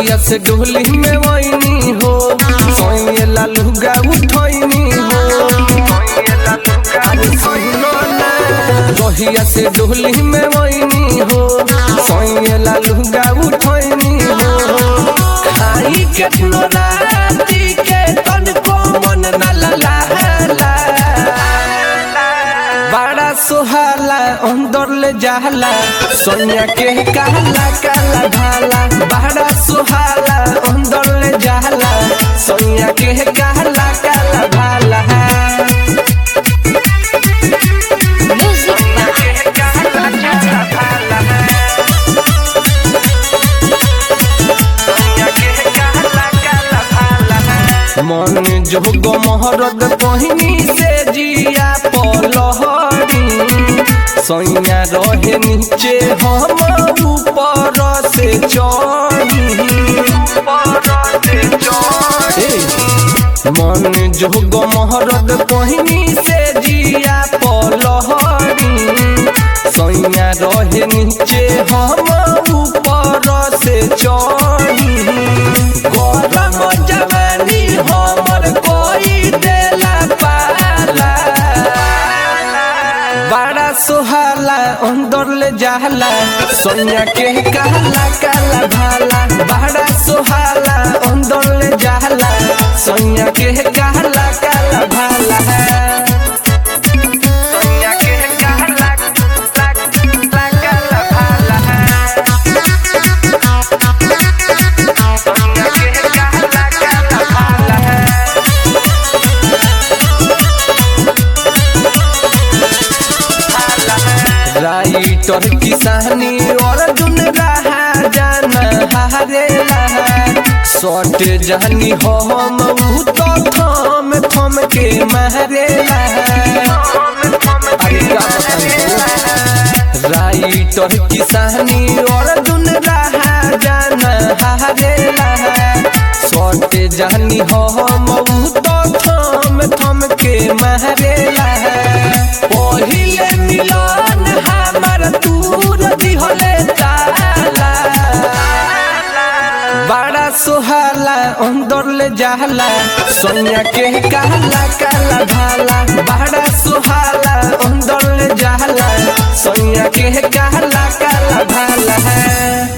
जहिया से डोली में वैनी हो सोइए लालूगा उठैनी हो अरे सुनो ना जहिया से डोली में वैनी हो सोइए लालूगा उठैनी हो खाई केतनो राती के तन को मन न ललाला बड़ा सुहाला अंदर ले जाला सोनिया के कहला काला भाला बड़ा सुहाला अंदर ले जाला सोनिया के कहला काला भाला Music मन जोग महरद पहिनी से जिया पलहरी सैया रहे नीचे हम ऊपर से चढ़ी मन जोग महरद पहिनी से जिया पलहरी सैया रहे नीचे हम ऊपर से चढ़ी गरम जवानी हमर कोई देला पाला बड़ा सुहाला अंदर ले जाला सोनिया के कहला काला भाला बड़ा सुहाला अंदर ले जाला सोनिया के कहला काला भाला सोनिया के कहला काला भाला सोनिया के कहला काला भाला राइटर किसानी अर्जुन रहा जाना हारेला सट जानी हम ऊ तो थम थम के मारेला अरे का बताऊं? राइटर किसानी अर्जुन रहा जाना हारेला सट जानी हम ऊ तो थम थम के मारेला पहिले मिलन हमर दूर दिहले ताला बड़ा सुहाला अंदर ले जाला सोनिया के कहला काला भाला बड़ा सुहाला अंदर ले जाला सोनिया के कहला काला भाला